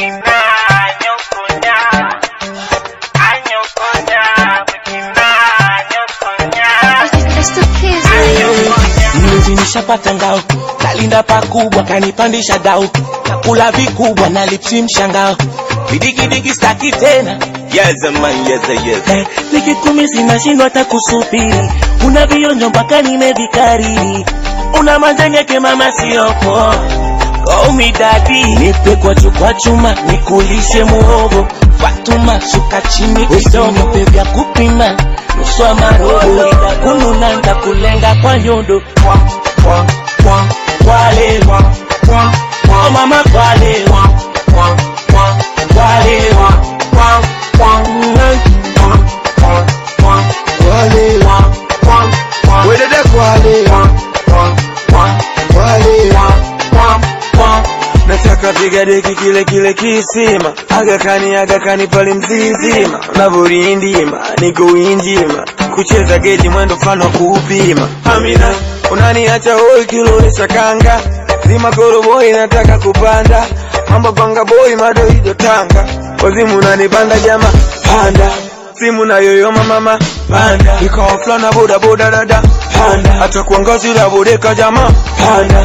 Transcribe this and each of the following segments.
Mlinzi nishapata ngao, kalinda pakubwa, kanipandisha dau, nakula vikubwa na lipsi mshangao, vidigidigi staki tena Yes, man, yes, yes. Eh, nikitumi zinashindwa hata kusubiri, una vionjo mpaka nimevikariri, una manjanyeke mama siyopo Call me daddy, nipe kwa chukwa chuma, nikulishe muhogo Fatuma, shuka chini kidogo, nipe vya kupima nusu ya marobo, ila kununa nitakulenga kwa nyondo Kwa, kwa, kwa, kwale kwa, kwa, kwa, mama kwale kwa, kwa, kwa, kwale kwa, kwa, kwa, mm, kwa, kwa, kwa, kwale kwa, kwa, kwa, Wedede kwale kwa, kwa, kwa, kwale kwa, kwa, kwa. nataka vigadeki kile kile kisima agakani agakani pale mzizima unavorindima niko winjima kucheza geji mwendo mfano wa kuupima amina unaniacha hoi kilowesha kanga zima koroboi nataka kupanda mambo panga boi madoido tanga wazimu unanipanda jama panda simu na yoyoma mama panda ikawa fulana boda boda dada panda hata kuangazi la bodeka jama panda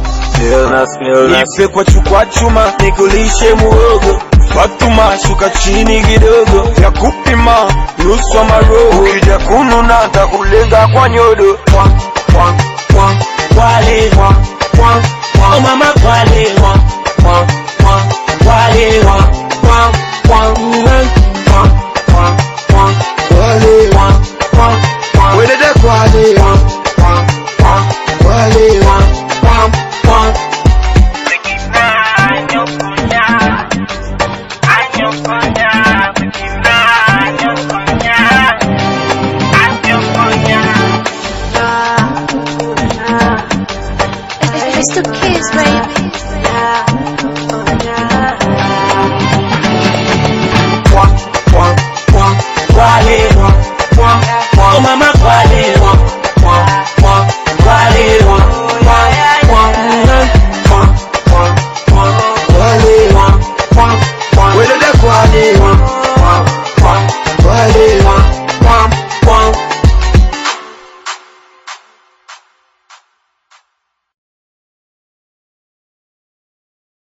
Nipe kwa chukwa chuma nikulishe muogo Fatuma shuka chini kidogo ya kupima nusu wa maroho ukija kununa takulenga kwa nyodo kwa, kwa, kwa, kwale kwa, kwa, kwa, oh mama kwale kwa, kwa, kwa, kwale kwa, kwa, kwa, mm, kwa, kwa, kwa, Wale kwa, kwa, kwa, Wedede kwale kwa, kwa, kwa, Wale kwa, kwa, kwa. It's the kids, baby.